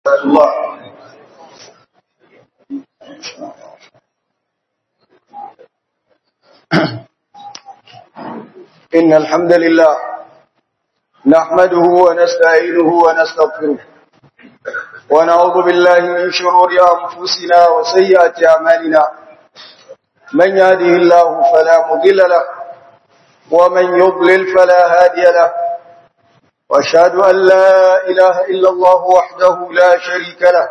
الله إن الحمد لله نحمده ونستعينه ونستغفره ونعوذ بالله من شرور أنفسنا وسيئات أعمالنا من يهده الله فلا مضل له ومن يضلل فلا هادي له وأشهد أن لا إله إلا الله وحده لا شريك له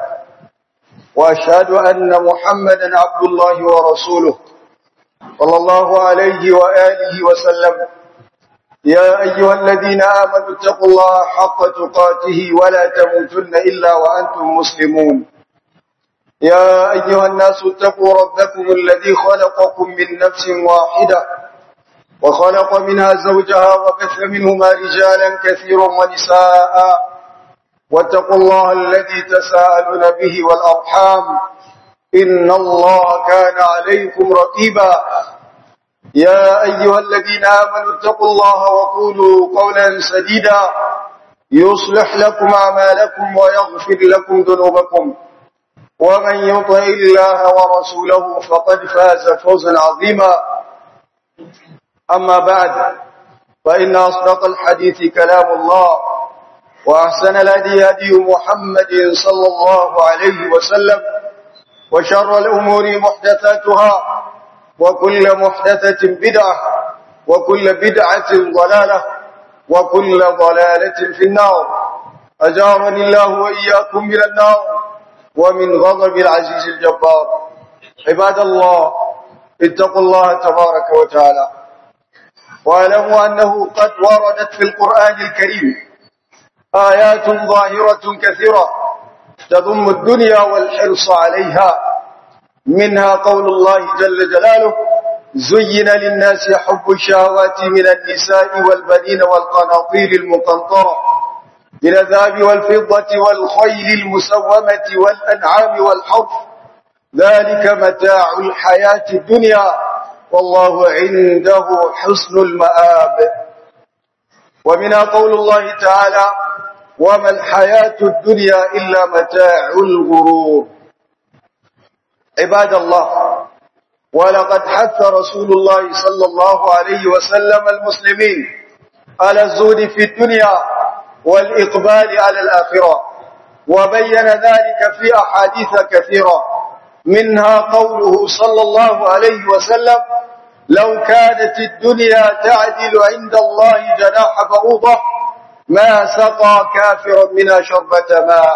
وأشهد أن محمدا عبد الله ورسوله صلى الله عليه وآله وسلم يا أيها الذين آمنوا اتقوا الله حق تقاته ولا تموتن إلا وأنتم مسلمون يا أيها الناس اتقوا ربكم الذي خلقكم من نفس واحدة وخلق منها زوجها وبث منهما رجالا كثيرا ونساء واتقوا الله الذي تساءلون به والأرحام إن الله كان عليكم رقيبا يا أيها الذين آمنوا اتقوا الله وقولوا قولا سديدا يصلح لكم أعمالكم ويغفر لكم ذنوبكم ومن يطع الله ورسوله فقد فاز فوزا عظيما أما بعد فإن أصدق الحديث كلام الله وأحسن الهدي هدي محمد صلى الله عليه وسلم وشر الأمور محدثاتها وكل محدثة بدعة وكل بدعة ضلالة وكل ضلالة في النار أجارني الله وإياكم من النار ومن غضب العزيز الجبار عباد الله اتقوا الله تبارك وتعالى واعلموا أنه قد وردت في القرآن الكريم آيات ظاهرة كثيرة تضم الدنيا والحرص عليها منها قول الله جل جلاله زين للناس حب الشهوات من النساء والبنين والقناطير المقنطرة من الذهب والفضة والخيل المسومة والأنعام والحرف ذلك متاع الحياة الدنيا والله عنده حسن المآب ومنها قول الله تعالى وما الحياة الدنيا إلا متاع الغرور عباد الله ولقد حث رسول الله صلى الله عليه وسلم المسلمين على الزهد في الدنيا والإقبال على الآخرة وبين ذلك في أحاديث كثيرة منها قوله صلى الله عليه وسلم لو كانت الدنيا تعدل عند الله جناح بعوضة ما سقى كافرا منها شربة ماء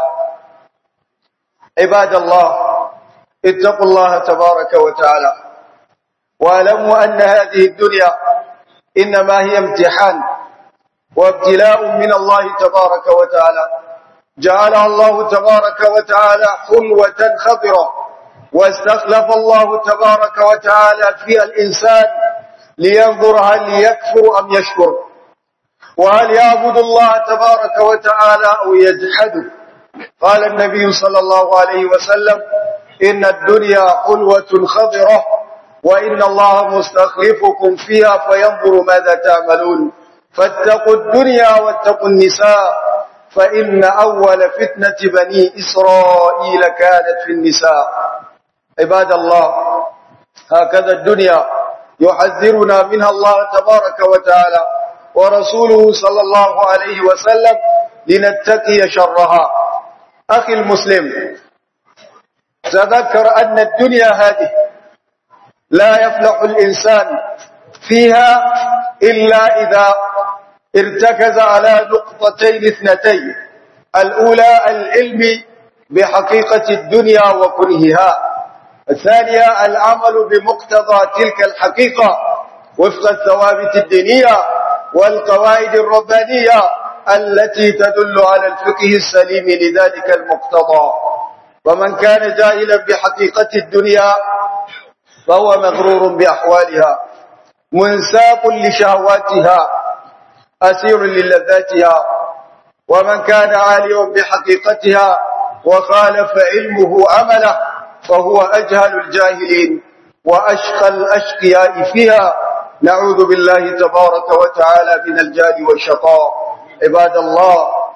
عباد الله اتقوا الله تبارك وتعالى واعلموا أن هذه الدنيا إنما هي امتحان وابتلاء من الله تبارك وتعالى جعلها الله تبارك وتعالى حلوة خضرة واستخلف الله تبارك وتعالى فيها الإنسان لينظر هل يكفر أم يشكر وهل يعبد الله تبارك وتعالى أو يجحده قال النبي صلى الله عليه وسلم إن الدنيا حلوة خضرة وإن الله مستخلفكم فيها فينظر ماذا تعملون فاتقوا الدنيا واتقوا النساء فإن أول فتنة بني إسرائيل كانت في النساء عباد الله هكذا الدنيا يحذرنا منها الله تبارك وتعالى ورسوله صلى الله عليه وسلم لنتقي شرها أخي المسلم تذكر أن الدنيا هذه لا يفلح الإنسان فيها إلا إذا ارتكز على نقطتين اثنتين الأولى العلم بحقيقة الدنيا وكرهها الثانية العمل بمقتضى تلك الحقيقة وفق الثوابت الدينية والقواعد الربانية التي تدل على الفقه السليم لذلك المقتضى ومن كان جاهلا بحقيقة الدنيا فهو مغرور بأحوالها منساق لشهواتها أسير للذاتها ومن كان عاليا بحقيقتها وخالف علمه عمله فهو أجهل الجاهلين وأشقى الأشقياء فيها نعوذ بالله تبارك وتعالى من الجهل والشقاء عباد الله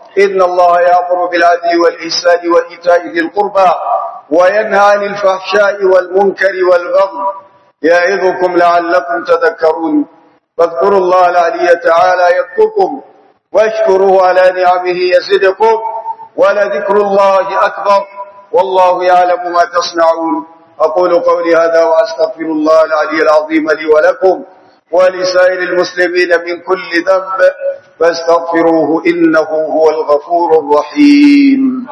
إن الله يأمر بالعدل والإحسان وإيتاء ذي القربى وينهى عن الفحشاء والمنكر والبغي يعظكم لعلكم تذكرون فاذكروا الله العلي تعالى يذكركم واشكروه على نعمه يزدكم ولذكر الله أكبر والله يعلم ما تصنعون أقول قولي هذا وأستغفر الله العلي العظيم لي ولكم ولسائر المسلمين من كل ذنب فاستغفروه إنه هو الغفور الرحيم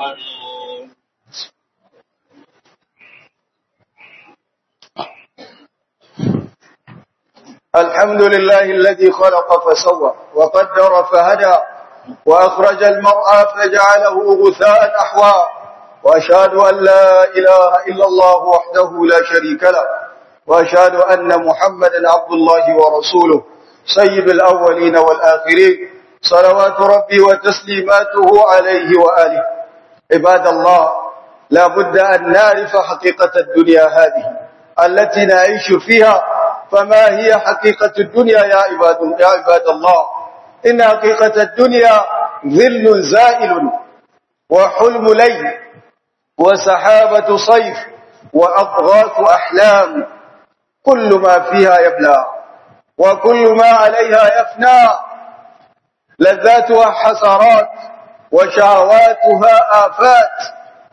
الحمد لله الذي خلق فسوى وقدر فهدى وأخرج المرأى فجعله غثاء أحوى وأشهد أن لا إله إلا الله وحده لا شريك له وأشهد أن محمدا عبد الله ورسوله سيد الأولين والآخرين صلوات ربي وتسليماته عليه وآله عباد الله لا بد أن نعرف حقيقة الدنيا هذه التي نعيش فيها فما هي حقيقة الدنيا يا عباد, يا عباد الله إن حقيقة الدنيا ظل زائل وحلم ليل وسحابة صيف وأضغاث أحلام كل ما فيها يبلى وكل ما عليها يفنى لذاتها حسرات وشهواتها آفات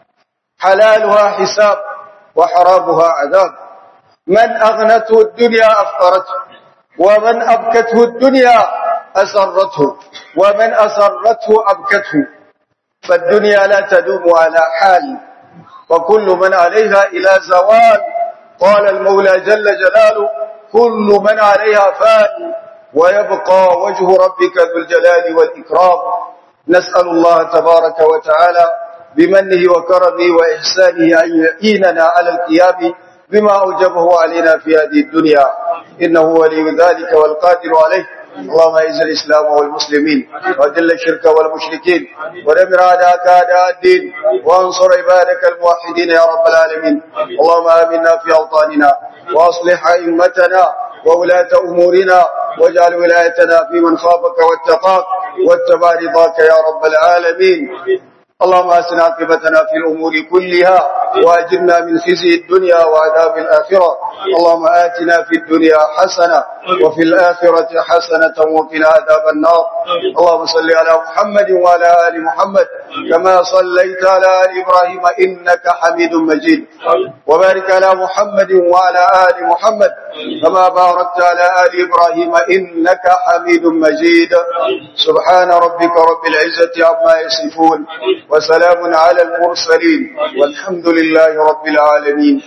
حلالها حساب وحرامها عذاب من أغنته الدنيا أفقرته ومن أبكته الدنيا أسرته ومن أسرته أبكته فالدنيا لا تدوم على حال وكل من عليها إلى زوال قال المولى جل جلاله كل من عليها فان ويبقى وجه ربك ذو الجلال والإكرام نسأل الله تبارك وتعالى بمنه وكرمه وإحسانه أن يعيننا على القيام بما أوجبه علينا في هذه الدنيا إنه ولي ذلك والقادر عليه اللهم اعز الاسلام والمسلمين واذل الشرك والمشركين ودمر اعداءك اعداء الدين وانصر عبادك الموحدين يا رب العالمين اللهم امنا في اوطاننا واصلح ائمتنا وولاة امورنا واجعل ولايتنا في من خافك واتقاك واتبع رضاك يا رب العالمين اللهم اسنا عاقبتنا في الامور كلها واجرنا من خزي الدنيا وعذاب الاخره اللهم اتنا في الدنيا حسنه وفي الاخره حسنه وقنا عذاب النار اللهم صل على محمد وعلى ال محمد كما صليت على ال ابراهيم انك حميد مجيد وبارك على محمد وعلى ال محمد كما باركت على ال ابراهيم انك حميد مجيد سبحان ربك رب العزه عما يصفون وسلام على المرسلين والحمد لله رب العالمين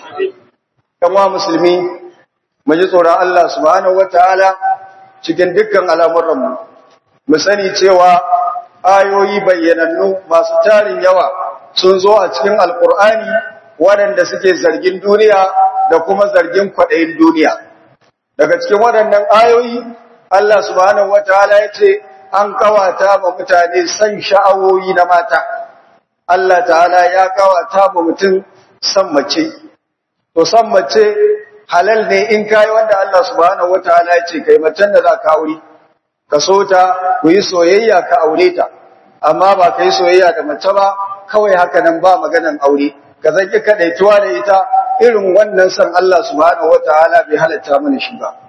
كما مسلمين mu ji tsoron Allah subhanahu wataala cikin dukkan al'amuranmu mu sani cewa ayoyi bayyanannu masu tarin yawa sun zo a cikin alkur'ani waɗanda suke zargin duniya da kuma zargin kwaɗayin duniya daga cikin waɗannan ayoyi Allah subhanahu wataala ya ce an kawata ma mutane san sha'awoyi na mata Allah ta'ala ya kawata ma mutum san mace to san mace halal ne in kai wanda Allah subhanahu wataala ya ce kai macen da za ka aure ka so ta ku yi soyayya ka aure ta amma ba ka yi soyayya da mace ba kawai haka nan ba maganan aure ka zaki kadaituwa da ita irin wannan san Allah subhanahu wataala bai halatta mana shi ba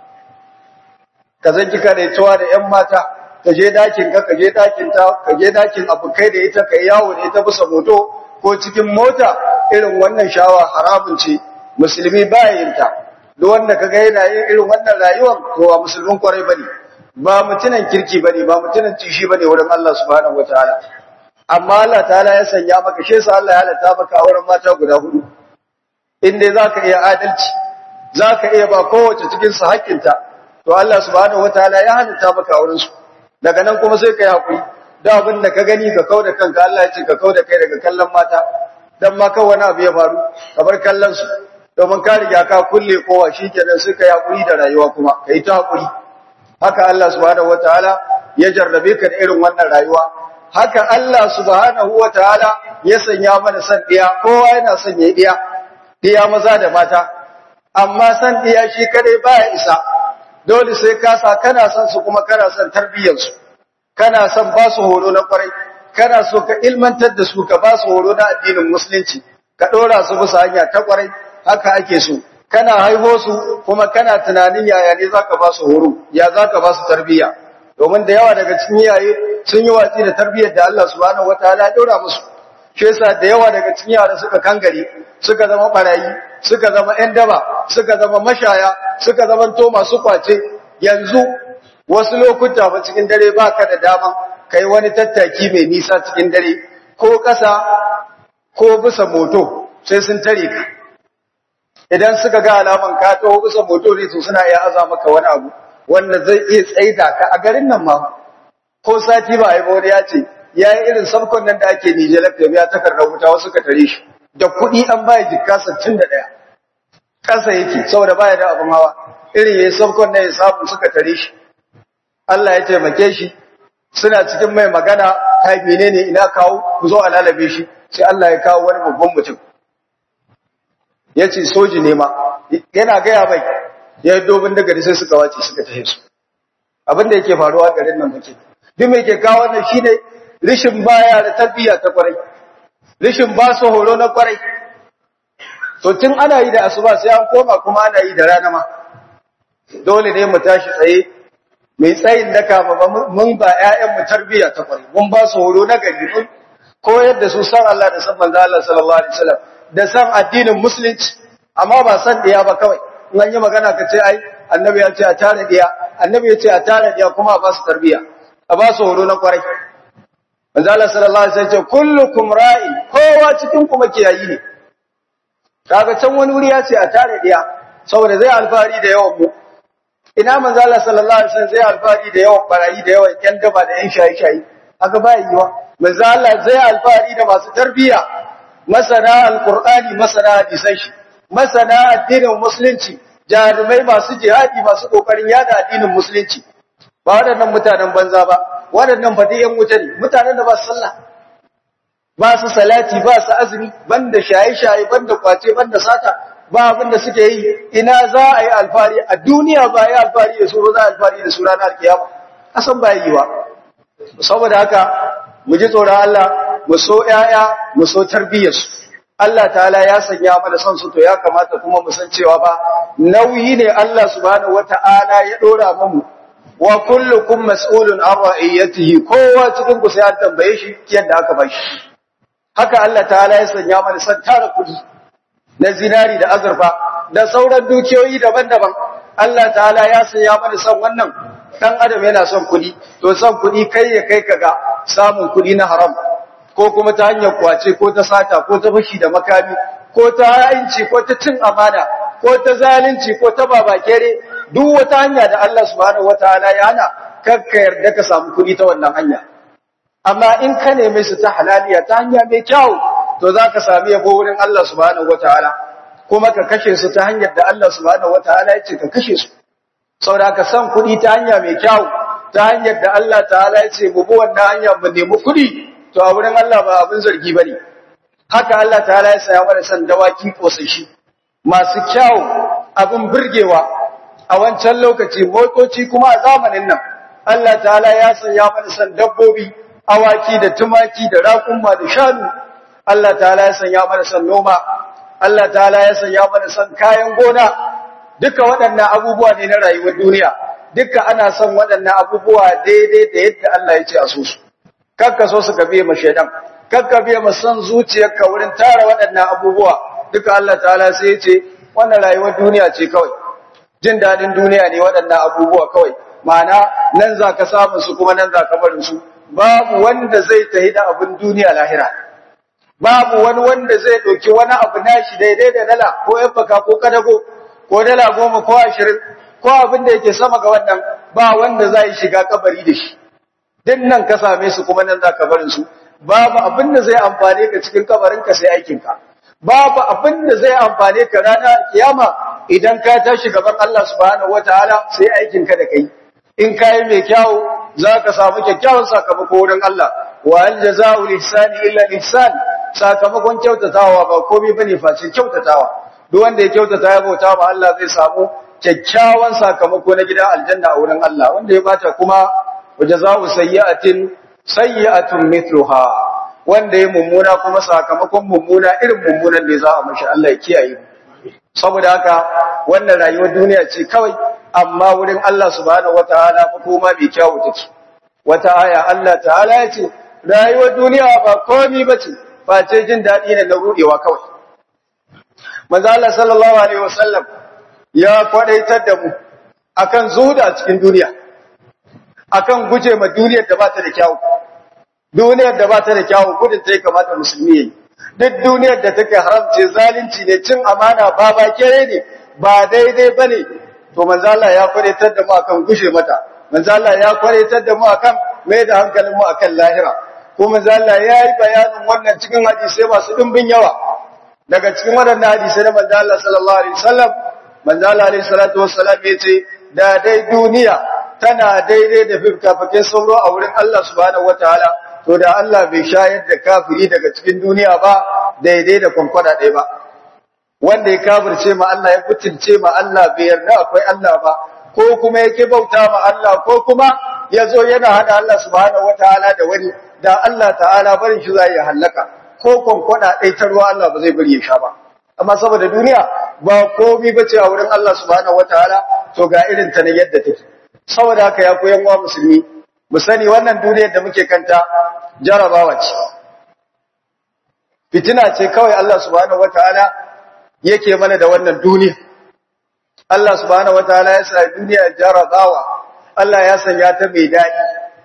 ka zaki kadaituwa da ƴan mata ka je dakin ka ka je dakin ta ka je dakin abukai da ita ka yawo da ita bisa moto ko cikin mota irin wannan shawa haramun ce musulmi ba yin ta duk wanda kaga yana yin irin wannan rayuwar to ba musulmin kwarai bane ba mutunan kirki bane ba mutunan tishi bane wurin Allah subhanahu wataala amma Allah ta'ala ya sanya maka shi sa Allah ya halatta maka auren mata guda hudu inda zaka iya adalci zaka iya ba kowace cikin su haƙƙinta to Allah subhanahu wataala ya halatta maka auren su daga nan kuma sai kai hakuri da abin da ka gani ka kauda kanka Allah ya ce ka kauda kai daga kallon mata dan ma kawai wani abu ya faru kamar kallon su domin ka riga ka kulle kowa shikenan sai ka yi hakuri da rayuwa kuma kai ta hakuri haka Allah subhanahu wataala ya jarrabe ka da irin wannan rayuwa haka Allah subhanahu wataala ya sanya mana san diya kowa yana son ya diya diya maza da mata amma san diya shi kadai baya isa dole sai ka sa kana son su kuma kana son tarbiyyar su kana son ba su horo na kwarai kana so ka ilmantar da su ka ba su horo na addinin musulunci ka ɗora su bisa hanya ta ƙwarai haka ake so kana haiho su kuma kana tunanin yaya ne za ka ba su horo ya za ka ba su tarbiyya domin da yawa daga cikin iyaye sun yi watsi da tarbiyyar da Allah subhanahu wataala ya ɗora musu shi yasa da yawa daga cikin yara suka kangare suka zama barayi suka zama ƴan daba suka zama mashaya suka zama to masu kwace yanzu wasu lokuta ba cikin dare baka da dama kai wani tattaki mai nisa cikin dare ko ƙasa ko bisa moto sai sun tare ka idan suka ga alaman ka taho bisa moto ne su suna iya aza maka wani abu wanda zai iya tsaida ka a garin nan ma ko sati ba ai wani ya ce ya yi irin sabkon nan da ake nije lafiya ya takardar wuta wasu ka tare shi da kuɗi an baya jikka sittin da ɗaya ƙasa yake saboda baya da abin hawa irin ya yi sabkon nan ya samu suka tare shi Allah ya taimake shi suna cikin mai magana kai menene ina kawo ku zo a lalabe shi sai Allah ya kawo wani babban mutum ya ce soji ne ma yana gaya mai ya yi dobin daga sai suka wace suka tafi su abin da yake faruwa garin nan muke duk mai ke kawo wannan shine rishin baya da tarbiyya ta kwarai rishin ba su horo na kwarai to tun ana yi da asuba sai an koma kuma ana yi da rana ma dole ne mu tashi tsaye mai tsayin daka mun ba ƴaƴan mu tarbiyya ta kwarai mun ba su horo na gari mun koyar da su san Allah da san manzo Allah sallallahu alaihi wasallam da san addinin musulunci amma ba san diya ba kawai in an yi magana ka ce ai annabi ya ce a tare diya annabi ya ce a tare diya kuma a ba su tarbiyya a ba su horo na kwarai manzo Allah sallallahu alaihi wasallam ya ce kullukum ra'in kowa cikin kuma kiyayi ne kaga can wani wuri ya ce a tare diya saboda zai alfahari da yawan mu ina manzo Allah sallallahu alaihi wasallam zai alfahari da yawan barayi da yawan yan daba da yan shayi-shayi haka ba yiwa manzo Allah zai alfahari da masu tarbiyya masana alqur'ani masana hadisan shi masana addinin musulunci jarumai masu jihadi masu kokarin yada addinin musulunci ba waɗannan mutanen banza ba waɗannan ba dai yan wuta ne mutanen da ba su sallah ba su salati ba su azumi banda shaye-shaye banda kwace banda sata ba abin da suke yi ina za a yi alfari a duniya ba yi alfari da suro za a alfari da sura na alkiyama asan ba yi wa saboda haka mu ji tsoron Allah mu so ƴaƴa mu so tarbiyyarsu Allah ta'ala ya sanya mana son su to ya kamata kuma mu san cewa ba nauyi ne Allah subhanahu wata'ala ya dora mu wa kullukum mas'ulun an ra'iyatihi kowa cikin ku sai an tambaye shi yadda aka bashi haka Allah ta'ala ya sanya mana san tara kudi na zinari da azurfa da sauran dukiyoyi daban-daban Allah ta'ala ya sanya mana son wannan dan adam yana son kudi to son kudi kai ya kai kaga samun kudi na haram ko kuma ta hanyar kwace ko ta sata ko ta fashi da makami ko ta ha'inci ko ta cin amana ko ta zalunci ko ta babakere duk wata hanya da Allah subhanahu wataala ya hana kakka yarda ka samu kudi ta wannan hanya amma in ka neme su ta halaliya ta hanya mai kyau to za ka sami yabo wurin Allah subhanahu wataala kuma ka kashe su ta hanyar da Allah subhanahu wataala ya ce ka kashe su saboda ka san kuɗi ta hanya mai kyau ta hanyar da Allah ta'ala ya ce mu bi wannan hanya mu nemi kuɗi to a wurin Allah ba abin zargi bane haka Allah ta'ala ya saya mana san dawaki kosashi masu kyau abin burgewa a wancan lokaci motoci kuma a zamanin nan Allah ta'ala ya sanya mana san dabbobi awaki da tumaki da raƙumma da shanu Allah ta'ala ya sanya mana san noma Allah ta'ala ya sanya mana san kayan gona duka waɗannan abubuwa ne na rayuwar duniya duka ana son waɗannan abubuwa daidai da yadda Allah ya ce a so su kakka so su gabe ma shaidan kakka biya ma san zuciyarka wurin tara waɗannan abubuwa duka Allah ta'ala sai ya ce wannan rayuwar duniya ce kawai jin daɗin duniya ne waɗannan abubuwa kawai ma'ana nan za ka samu su kuma nan za ka barin su babu wanda zai tahi da abin duniya lahira babu wani wanda zai ɗauki wani abu nashi daidai da dala ko yafaka ko kadago ko dala goma ko ashirin ko abin da yake sama ga wannan ba wanda za yi shiga kabari da shi din nan ka same su kuma nan za ka barin su babu abin da zai amfane ka cikin kabarin ka sai aikin ka babu abin da zai amfane ka ranar kiyama idan ka tashi gaban Allah subhanahu wataala sai aikin ka da kai in kai mai kyau za ka samu kyakkyawan sakamako wurin Allah wa al jazaa'u ihsani illa ihsan sakamakon kyautatawa ba komai bane face kyautatawa duk wanda ya kyautata ya bauta ma Allah zai samu kyakkyawan sakamako na gidan aljanna a wurin Allah wanda ya bata kuma wajaza'u sayyi'atin sayyi'atun mithluha wanda ya mummuna kuma sakamakon mummuna irin mummunan da za a mashi Allah ya kiyaye saboda haka wannan rayuwar duniya ce kawai amma wurin Allah subhanahu wataala makoma mai kyawu take wata aya Allah ta'ala ya ce rayuwar duniya ba komai bace face jin dadi ne na rudewa kawai manzo Allah sallallahu alaihi wasallam ya kwadaitar da mu akan zuhuda cikin duniya akan guje ma duniyar da ba ta da kyawu duniyar da ba ta da kyawu gudun ta kamata musulmi yayi duk duniyar da take haramce zalunci ne cin amana ba ba kere ne ba daidai bane to manzo Allah ya kwadaitar da mu akan gushe mata manzo Allah ya kwadaitar da mu akan mai da hankalin mu akan lahira ko manzo Allah ya yi bayanin wannan cikin hadisi masu dimbin yawa daga cikin waɗannan hadisai na manzo Allah sallallahu alaihi wasallam manzo Allah alaihi salatu wassalam yace da dai duniya tana daidai da fifkafakin sauro a wurin Allah subhanahu wataala to da Allah bai shayar da kafiri daga cikin duniya ba daidai da kwankwada ɗaya ba wanda ya kafirce ma Allah ya mutunce ma Allah bai yarda akwai Allah ba ko kuma yake bauta ma Allah ko kuma yazo yana hada Allah subhanahu wataala da wani da Allah ta'ala barin shi zai halaka ko kwankwada ɗaya ta ruwa Allah ba zai bari ya sha ba amma saboda duniya ba komai bace a wurin Allah subhanahu wataala to ga irin ta ne yadda take saboda haka ya koyan wa musulmi mu sani wannan duniyar da muke kanta jarabawa ce fitina ce kawai Allah subhanahu wataala yake mana da wannan duniya Allah subhanahu wataala ya sa duniya jarabawa Allah ya sanya ta mai daɗi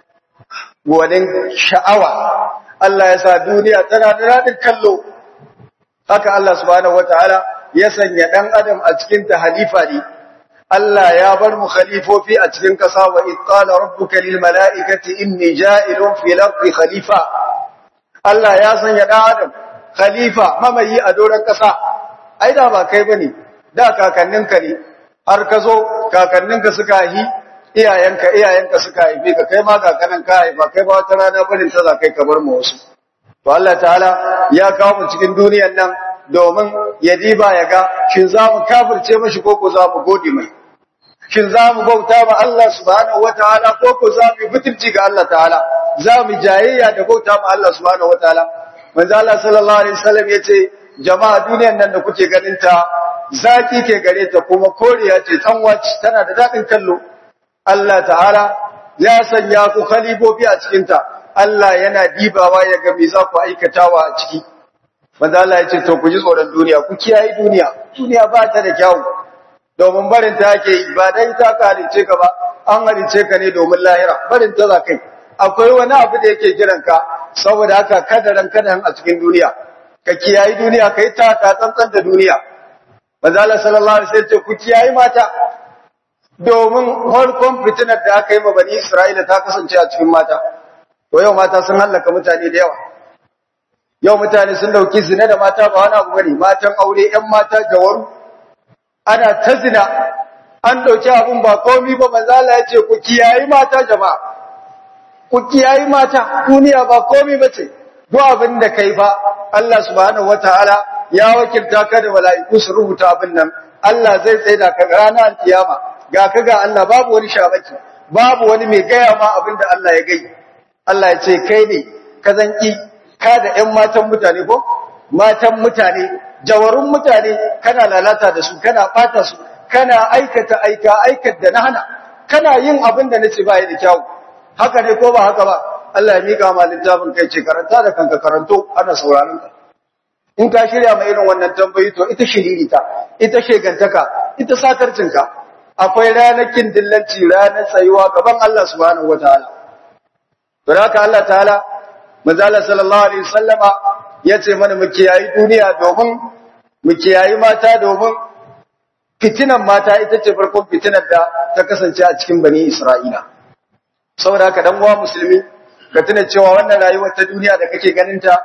gwanin sha'awa Allah ya sa duniya tana da daɗin kallo haka Allah subhanahu wataala ya sanya ɗan adam a cikin ta halifa ne Allah ya bar mu khalifofi a cikin ƙasa wa iqala rabbuka lil mala'ikati inni ja'ilun fil ardi khalifa Allah ya sanya ɗan adam khalifa mamayi a doron ƙasa ai da ba kai bane da kakanninka ne har ka zo kakanninka suka yi iyayenka iyayenka suka haife ka kai ma kakanin ka haifa kai ba wata rana barin ta za kai ka bar mu wasu to Allah ta'ala ya kawo mu cikin duniyar nan domin ya diba ya ga shin za mu kafirce mashi ko ko za mu gode mai shin za mu bauta ma Allah subhanahu wataala ko ko za mu mutunci ga Allah ta'ala za mu jayayya da bauta ma Allah subhanahu wataala manzo Allah sallallahu alaihi wasallam yace jama'a duniyar nan da kuke ganin ta zaki ke gare ta kuma koriya ce tanwaci tana da dadin kallo Allah ta'ala ya sanya ku khalifofi a cikin ta Allah yana dibawa ya ga me za ku aikatawa a ciki manzo Allah ya ce to ku ji tsoron duniya ku kiyaye duniya duniya ba ta da kyau domin barin ta yake ba dai ta kalice ka ba an halice ka ne domin lahira barin ta za kai akwai wani abu da yake kiran ka saboda haka kada ran kada a cikin duniya ka kiyaye duniya kai ta ka tsantsan da duniya manzo Allah sallallahu alaihi wasallam ce ku kiyaye mata domin farkon fitinar da aka yi ma bani Isra'ila ta kasance a cikin mata to yau mata sun hallaka mutane da yawa yau mutane sun dauki zina da mata ba wani abu bane matan aure ƴan mata jawaru ana ta zina an dauki abun ba komai ba manzo Allah ya ce ku kiyayi mata jama'a ku kiyayi mata duniya ba komai bace duk abin da kai ba Allah subhanahu wataala ya wakilta ka da mala'iku su rubuta abin nan Allah zai tsaye da ka ranar kiyama ga ka ga Allah babu wani shabaki babu wani mai gaya ma abin da Allah ya gai Allah ya ce kai ne ka zanki ka da ƴan matan mutane ko matan mutane jawarun mutane kana lalata da su kana bata su kana aikata aika aikata da na hana kana yin abin da nace ba da kyau haka ne ko ba haka ba Allah ya mika ma littafin kai ce karanta da kanka karanto ana sauraron ka in ka shirya mai irin wannan tambayi to ita shiririta ita shegantaka ita sakarcinka akwai ranakin dillanci ranar tsayuwa gaban Allah subhanahu wataala don haka Allah ta'ala manzala sallallahu alaihi wasallama yace mana mu kiyayi duniya domin mu kiyayi mata domin fitinan mata ita ce farkon fitinar da ta kasance a cikin bani Isra'ila saboda haka dan uwa musulmi ka tuna cewa wannan rayuwar ta duniya da kake ganin ta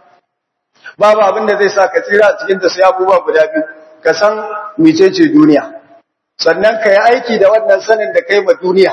babu abin da zai sa ka tsira a cikin ta sai abubuwa guda biyu ka san mecece duniya sannan ka yi aiki da wannan sanin da kai ma duniya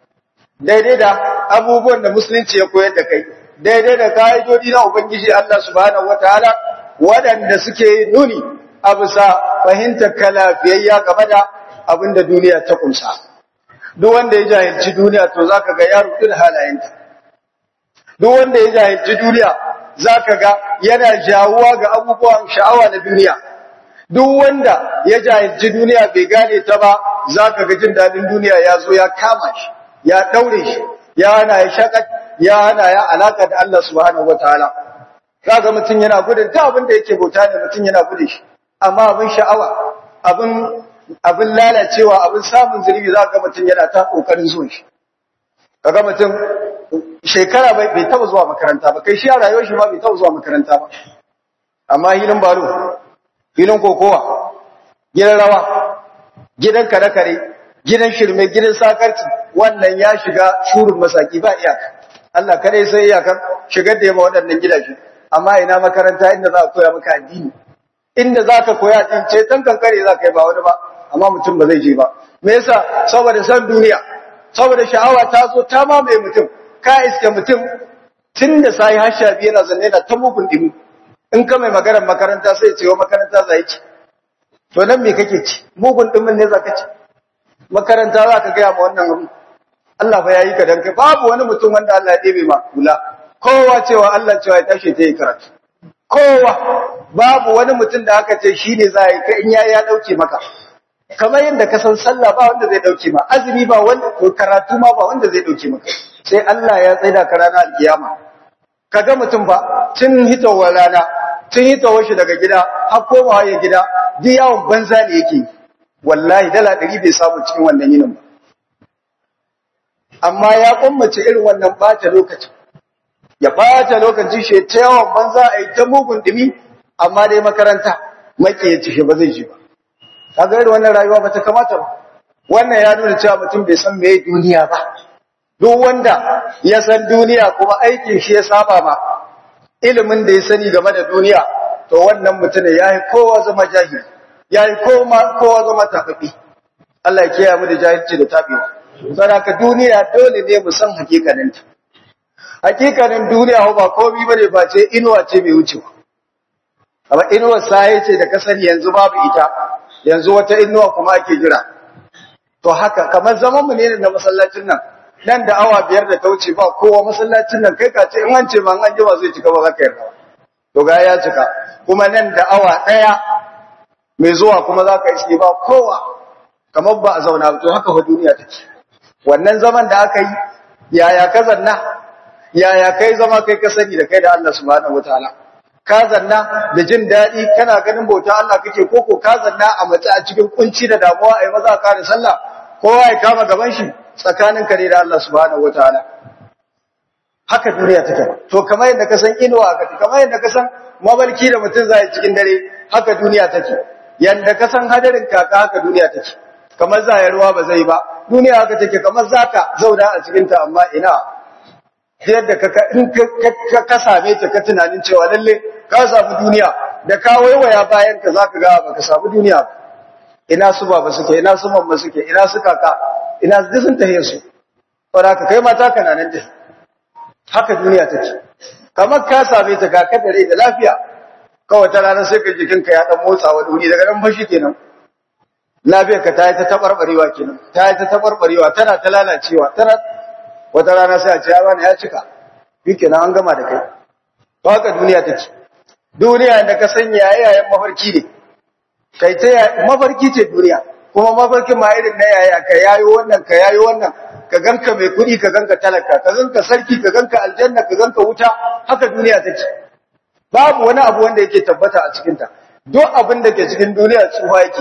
daidai da abubuwan da musulunci ya koyar da kai daidai da ka'idodi na ubangiji Allah subhanahu wataala waɗanda suke nuni a bisa fahimtar kalafiyayya game da abin da duniya ta kumsa duk wanda ya jahilci duniya to zaka ga ya rubuta halayenta duk wanda ya jahilci duniya zaka ga yana jawuwa ga abubuwan sha'awa na duniya duk wanda ya jahilci duniya bai gane ta ba zaka ga jin dadin duniya ya zo ya kama shi ya daure shi ya hana ya shakat ya hana ya alaka da Allah subhanahu wataala kaga mutun yana gudun ta abin da yake bauta ne mutun yana gudun shi amma abin sha'awa abin abin lalacewa abin samun zurbi za ga mutum yana ta kokarin zuwa shi kaga mutum shekara bai bai taba zuwa makaranta ba kai shi a rayuwar shi ma bai taba zuwa makaranta ba amma hilin baro hilin kokowa gidan rawa gidan kare kare gidan shirme gidan sakarci wannan ya shiga shurin masaki ba iyaka Allah kare sai iyakan shigar da yaba waɗannan gidaje amma ina makaranta inda za a koya maka addini inda za ka koya addini ce tan kankare za ka yi ba wani ba amma mutum ba zai je ba me yasa saboda san duniya saboda sha'awa ta zo ta mamaye mutum ka iske mutum tun da sai har sha biyu yana zanne na ta mugun dimi in ka mai maganar makaranta sai ce wa makaranta za ci to nan me kake ci mugun dimin ne za ka ci makaranta za ka gaya ma wannan abu Allah fa yayi ka dan kai babu wani mutum wanda Allah ya ɗebe ma kula kowa cewa Allah cewa ya tashi ta yi karatu kowa babu wani mutum da aka ce shi ne za a yi ka in yayi ya ɗauke maka kamar yadda ka san sallah ba wanda zai ɗauke ma azumi ba wanda ko karatu ma ba wanda zai ɗauke maka sai Allah ya tsaida ka ranar alkiyama kaga mutum ba tun hitowar rana tun hitowar shi daga gida har komawa ya gida duk yawon banza ne yake wallahi dala ɗari bai samu cikin wannan yinin ba amma ya kummace irin wannan bata lokacin ya bata lokacin shi ta yawan banza a yi ta mugun dumi amma dai makaranta maki ya ci ba zai ji ba kaga irin wannan rayuwa ba ta kamata ba wannan ya nuna cewa mutum bai san meye duniya ba duk wanda ya san duniya kuma aikin shi ya saba ma ilimin da ya sani game da duniya to wannan mutum ya yi kowa zama jahili ya yi kowa zama tafafi Allah ya kiyaye mu da jahilci da tabewa saboda duniya dole ne mu san hakikaninta hakikanin duniya ba komai bane ba ce inuwa ce mai wucewa amma inuwar sai ce da ka sani yanzu babu ita yanzu wata inuwa kuma ake jira to haka kamar zaman mu ne na masallacin nan nan da awa biyar da ta wuce ba kowa masallacin nan kai ka ce in an ce ma an jima zai cika ba za ka yarda to ga ya cika kuma nan da awa daya mai zuwa kuma za ka iske ba kowa kamar ba a zauna to haka fa duniya take wannan zaman da aka yi yaya ka zanna yaya kai zama kai ka sani da kai da Allah subhanahu wataala ka zanna da jin daɗi kana ganin bauta Allah kake koko ka zanna a mace a cikin kunci da damuwa ai maza ka da sallah kowa ya kama gaban shi tsakanin ka da Allah subhanahu wataala haka duniya take to kamar yadda ka san inuwa ka kamar yadda ka san mabalki da mutum zai cikin dare haka duniya take yanda ka san hadarin kaka haka duniya take kamar zai ruwa ba zai ba duniya haka take kamar zaka zauna a cikin ta amma ina yadda ka in ka ka same ta ka tunanin cewa lalle ka samu duniya da ka waiwaya bayan ka zaka ga baka samu duniya ina su baba suke ina su mamma suke ina su kaka ina su sun tahe su saboda ka kai mata kana nan da haka duniya take kamar ka same ta ka kadare da lafiya kawai ta ranar sai ka jikinka ya dan motsa wani wuri daga nan fashi kenan lafiyar ka ta yi ta tabarbarewa kenan ta yi ta tabarbarewa tana ta lalacewa tana wata rana sai a ce ya bani ya cika yake nan an gama da kai to haka duniya take duniya da ka sanya yayayen mafarki ne kai ta mafarki ce duniya kuma mafarkin ma irin na yaya ka yayo wannan ka yayo wannan ka ganka mai kuɗi ka ganka talaka ka ganka sarki ka ganka aljanna ka ganka wuta haka duniya take babu wani abu wanda yake tabbata a cikin ta duk abin da ke cikin duniya tsufa yake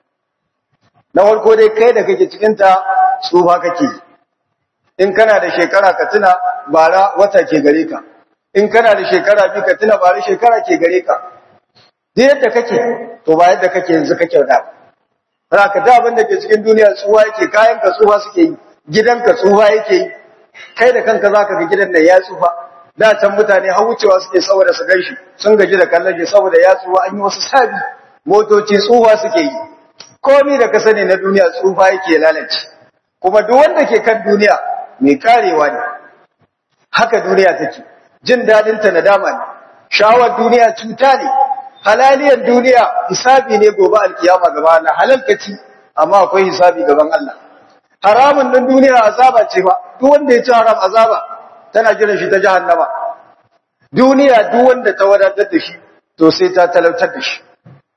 na farko dai kai da kake cikin ta tsufa kake in kana da shekara ka tuna bara wata ke gare ka in kana da shekara biyu ka tuna bara shekara ke gare ka duk yadda kake to ba yadda kake yanzu kake da za ka da abin da ke cikin duniya tsuwa yake kayan ka tsufa suke yi gidan ka tsufa yake yi kai da kanka za ka ga gidan da ya tsufa da can mutane har wucewa suke saboda su gan shi sun gaji da kallon shi saboda ya tsufa an yi wasu sabi motoci tsufa suke yi komi da ka sani na duniya tsufa yake lalace kuma duk wanda ke kan duniya mai karewa ne haka duniya take jin dadin ta nadama ne shawar duniya cuta ne halaliyar duniya hisabi ne gobe alkiyama gaba Allah halalkaci amma akwai hisabi gaban Allah haramun din duniya azaba ce ba duk wanda ya ci haram azaba tana jiran shi ta jahannama duniya duk wanda ta wadatar da shi to sai ta talautar da shi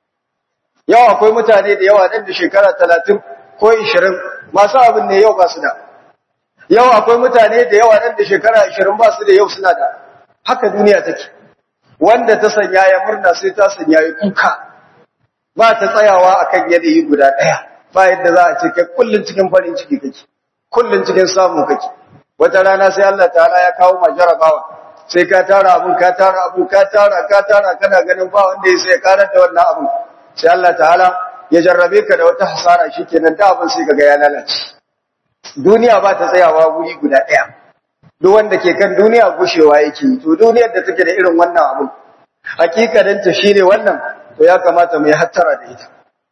yau akwai mutane da yawa nan da shekara talatin ko ishirin masu abin ne yau ba su da yau akwai mutane da yawa nan da shekara ashirin ba su da yau suna da haka duniya take wanda ta sanya ya murna sai ta sanya ya kuka ba ta tsayawa akan yanayi guda ɗaya ba yadda za a ce kai kullun cikin farin ciki kake kullun cikin samu kake wata rana sai Allah ta'ala ya kawo ma jarabawa sai ka tara abun ka tara abun ka tara ka tara kana ganin ba wanda ya sai karar da wannan abun sai Allah ta'ala ya jarrabe ka da wata hasara shikenan da abun sai kaga ya lalace duniya ba ta tsayawa wuri guda ɗaya duk wanda ke kan duniya gushewa yake to duniyar da take da irin wannan abun hakikanin ta shine wannan to ya kamata mu yi hattara da ita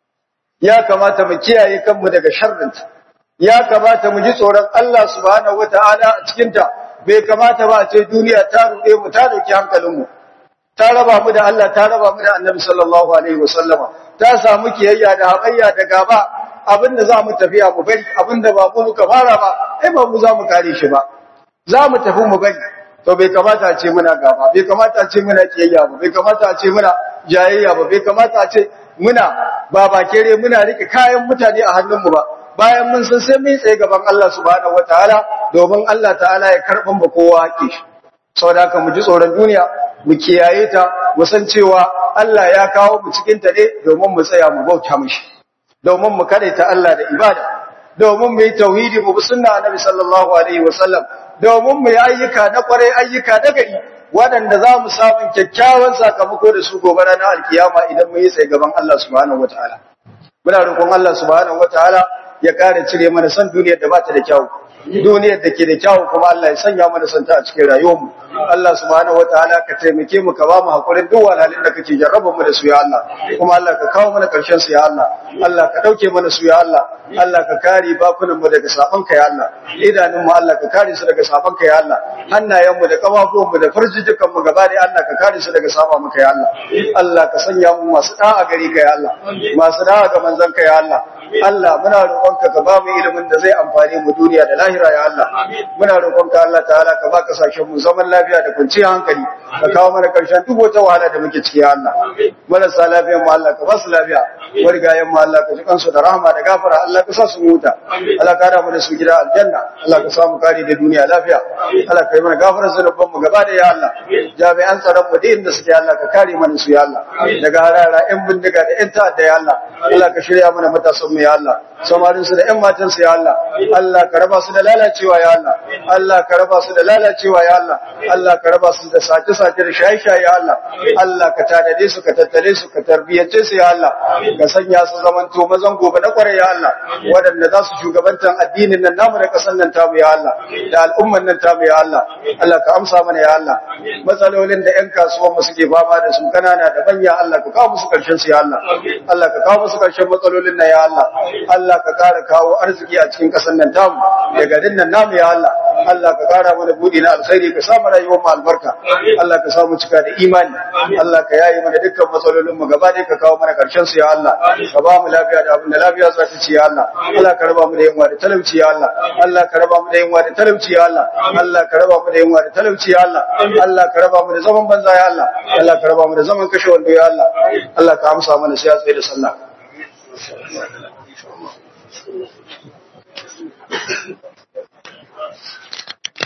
ya kamata mu kiyaye kanmu daga sharrinta ya kamata mu ji tsoron Allah subhanahu wataala a cikin ta bai kamata ba a ce duniya ta ruɗe mu ta dauki hankalinmu ta raba mu da Allah ta raba mu da Annabi sallallahu alaihi wasallama ta samu kiyayya da habayya da gaba abinda za mu tafiya mu bari abinda ba mu muka fara ba ai ba mu za mu kare shi ba za mu tafi mu bari to bai kamata a ce muna gaba bai kamata a ce muna kiyayya ba bai kamata a ce muna jayayya ba bai kamata a ce muna babakere muna rike kayan mutane a hannunmu ba bayan mun san sai mun tsaye gaban Allah subhanahu wataala domin Allah ta'ala ya karban ba kowa haƙi shi saboda haka mu ji tsoron duniya mu kiyaye ta mu san cewa Allah ya kawo mu cikin ta ne domin mu tsaya mu bauta mishi domin mu ta Allah da ibada domin mu yi tauhidi mu bi sunna annabi sallallahu alaihi wasallam domin mu yi ayyuka na kwarai ayyuka na gari waɗanda za mu samun kyakkyawan sakamako da su gobe ranar alkiyama idan mun yi tsaye gaban Allah subhanahu wataala muna roƙon Allah subhanahu wataala ya ƙara cire mana san duniyar da ba ta da kyau duniyar da ke da kyau kuma Allah ya sanya mana santa a cikin rayuwarmu Allah subhanahu wataala ka taimake mu ka ba mu hakurin duk wahalhalun da kake jarraba mu da su ya Allah kuma Allah ka kawo mana karshen su ya Allah Allah ka dauke mana su ya Allah Allah ka kare bakunan mu daga saban ka ya Allah idanun mu Allah ka kare su daga saban ka ya Allah hannayen mu da kafafuwan mu da farjijukan mu gaba da Allah ka kare su daga saba maka ya Allah Allah ka sanya mu masu da'a gari ka ya Allah masu da'a ga manzon ka ya Allah Allah muna roƙonka ka ba mu ilimin da zai amfane mu duniya da lahira ya Allah muna roƙonka Allah ta'ala ka ba kasashen mu zaman lafiya da kwanciyar hankali ka kawo mana karshen duk wata wahala da muke ciki ya Allah marasa lafiyan mu Allah ka ba su lafiya wargayen mu Allah ka ji kansu da rahama da gafara Allah ka sa su huta Allah ka da mu da su gida aljanna Allah ka samu kare da duniya lafiya Allah ka yi mana gafara zanubban mu gaba da ya Allah jami'an tsaron mu da inda suke Allah ka kare mana su ya Allah daga harara yan bindiga da yan ta'adda ya Allah Allah ka shirya mana matasan mu ya Allah samarinsu da ƴan matansu ya Allah Allah ka raba su da lalacewa ya Allah Allah ka raba su da lalacewa ya Allah Allah ka raba su da sace-sace da shaye-shaye ya Allah Allah ka tanade su ka tattale su ka tarbiyyace su ya Allah ka sanya su zamanto mazan gobe na kware ya Allah waɗanda za su shugabantan addinin nan namu da ƙasar nan tamu ya Allah da al'umman nan tamu ya Allah Allah ka amsa mana ya Allah matsalolin da ƴan kasuwan mu suke fama da su kanana da manya Allah ka kawo musu ƙarshen su ya Allah Allah ka kawo musu ƙarshen matsalolin nan ya Allah Allah ka ƙara kawo arziki a cikin ƙasar nan tamu da garin nan namu ya Allah Allah ka ƙara mana buɗi na alkhairi ka samu rayuwar mu albarka Allah ka samu cika da imani Allah ka yayi mana dukkan matsalolin mu gaba ɗaya ka kawo mana ƙarshen su ya Allah ka ba mu lafiya da abin da lafiya za ta ci ya Allah Allah ka raba mu da yunwa da talauci ya Allah Allah ka raba mu da yunwa da talauci ya Allah Allah ka raba mu da yunwa da talauci ya Allah Allah ka raba mu da zaman banza ya Allah Allah ka raba mu da zaman kashe wando ya Allah Allah ka amsa mana sai ya tsaye da sallah Thank you.